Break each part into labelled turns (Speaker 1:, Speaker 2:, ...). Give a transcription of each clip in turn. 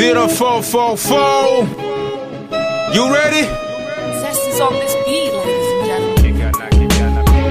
Speaker 1: 0444. You ready?
Speaker 2: Zest is on this beat, ladies and gentlemen.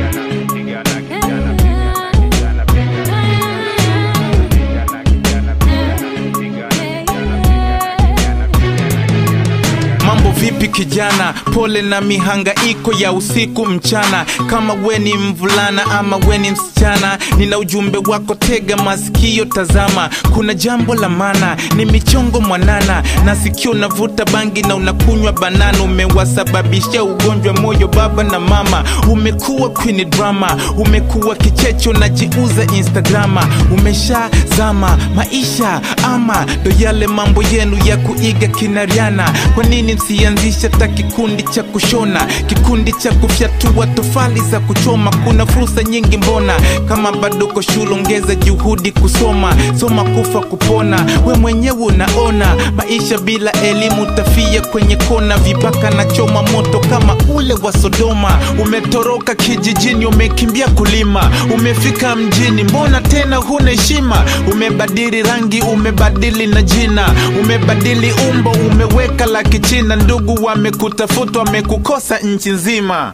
Speaker 1: Mambo vipi kijana, pole na mihangaiko ya usiku mchana. Kama we ni mvulana ama we ni msichana, nina ujumbe wako, tega masikio, tazama. Kuna jambo la maana, ni michongo mwanana, na sikio unavuta bangi na unakunywa banana. Umewasababisha ugonjwa moyo baba na mama, umekuwa queen drama, umekuwa kichecho, unajiuza Instagrama, umeshazama maisha ama ndo yale mambo yenu ya kuiga kinariana. Kwa nini msianzisha ta kikundi cha kushona, kikundi cha kufyatua tofali za kuchoma? Kuna fursa nyingi, mbona kama bado uko shule, ongeza juhudi kusoma, soma kufa kupona. We mwenyewe unaona maisha bila elimu, tafia kwenye kona, vibaka na choma moto kama ule wa Sodoma. Umetoroka kijijini, umekimbia kulima, umefika mjini, mbona tena huna heshima? Umebadili rangi, umebadili na jina, umebadili umbo, umeweka la kichina. Ndugu wamekutafuta, wamekukosa nchi nzima.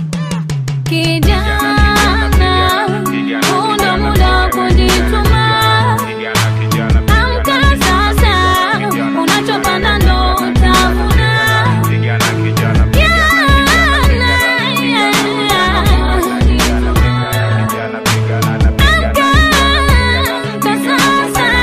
Speaker 3: Kijana, muda muda kujituma. Amka sasa, unachopanda ndo utavuna. Amka sasa.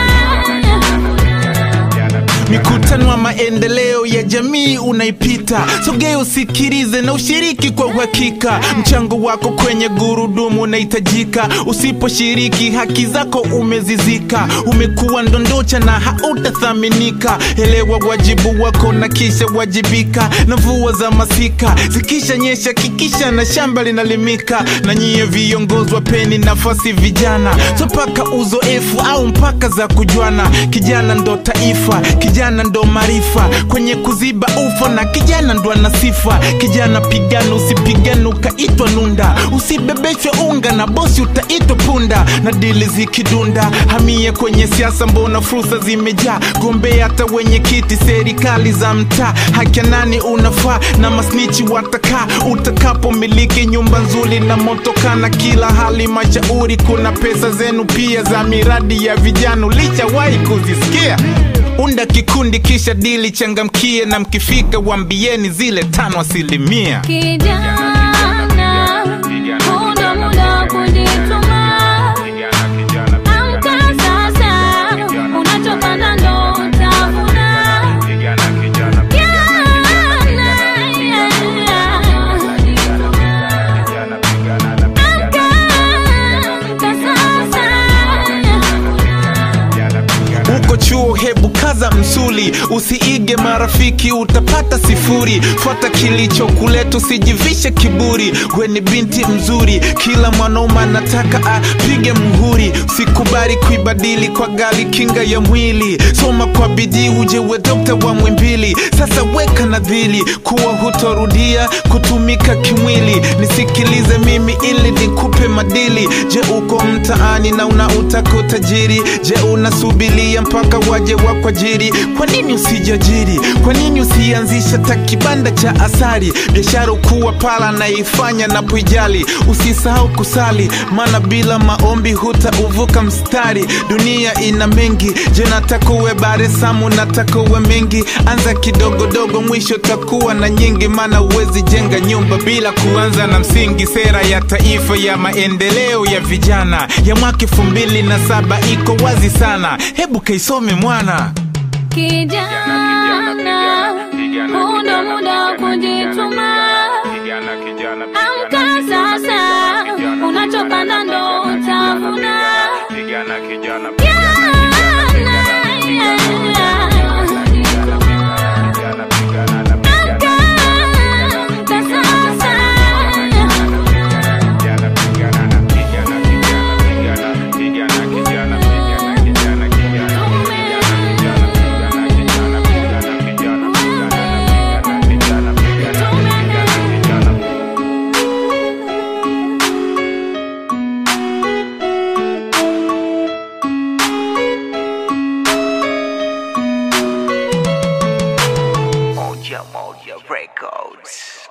Speaker 1: Mikutano ya maendeleo ya jamii unaipita, sogea usikilize na ushiriki kwa uhakika. Mchango wako kwenye gurudumu unahitajika, usiposhiriki haki zako umezizika. Umekuwa ndondocha na hautathaminika. Elewa wajibu wako na kisha wajibika. Na mvua za masika zikisha nyesha, kikisha na shamba linalimika. Na nyie viongozi wapeni nafasi vijana, so mpaka uzoefu au mpaka za kujuana. Kijana ndo taifa, kijana ndo maarifa kwenye kuziba ufa, na kijana ndo ana sifa. Kijana pigana, usipigane ukaitwa nunda, usibebeshwe unga na bosi utaitwa punda. Na dili zikidunda, hamie kwenye siasa, mbona fursa zimejaa. Gombea hata wenye kiti serikali za mtaa, haki ya nani unafaa na masnichi watakaa. Utakapomiliki nyumba nzuri na motoka na kila hali mashauri, kuna pesa zenu pia za miradi ya vijana, ulishawahi kuzisikia? Unda kikundi kisha dili, changamkie na mkifika wambieni zile tano asilimia.
Speaker 3: Kijana, muda muda kujituma. Amka sasa, unachopanda ndo utavuna. Amka sasa.
Speaker 1: Uko chuo, hebu kaza msuli, usiige marafiki, utapata sifuri. Fuata kilichokuleta, usijivishe kiburi. We ni binti mzuri, kila mwanaume anataka apige muhuri. Usikubali kuibadili kwa gali kinga ya mwili. Soma kwa bidii, uje we dokta wa mwimbili. Sasa weka nadhili kuwa hutorudia kutumika kimwili. Nisikilize mimi ili nikupe madili. Je, uko mtaani na unautaka utajiri? Je, unasubilia mpaka waje wakwajiri? Kwa nini usijiajiri? Kwa nini usianzisha ta kibanda cha asali? Biashara ukuwa pala naifanya na puijali. Usisahau kusali, maana bila maombi hutauvuka mstari. Dunia ina mengi, je, nataka uwe baresamu, nataka uwe mengi. Anza kidogodogo, mwisho takuwa na nyingi, maana huwezi jenga nyumba bila kuanza na msingi. Sera ya taifa ya maendeleo ya vijana ya mwaka elfu mbili na saba iko wazi sana, hebu kaisome mwana.
Speaker 3: Kijana, muda muda kujituma. Amka sasa, unachopanda ndo utavuna. Amka sasa.
Speaker 4: Moja Moja Records.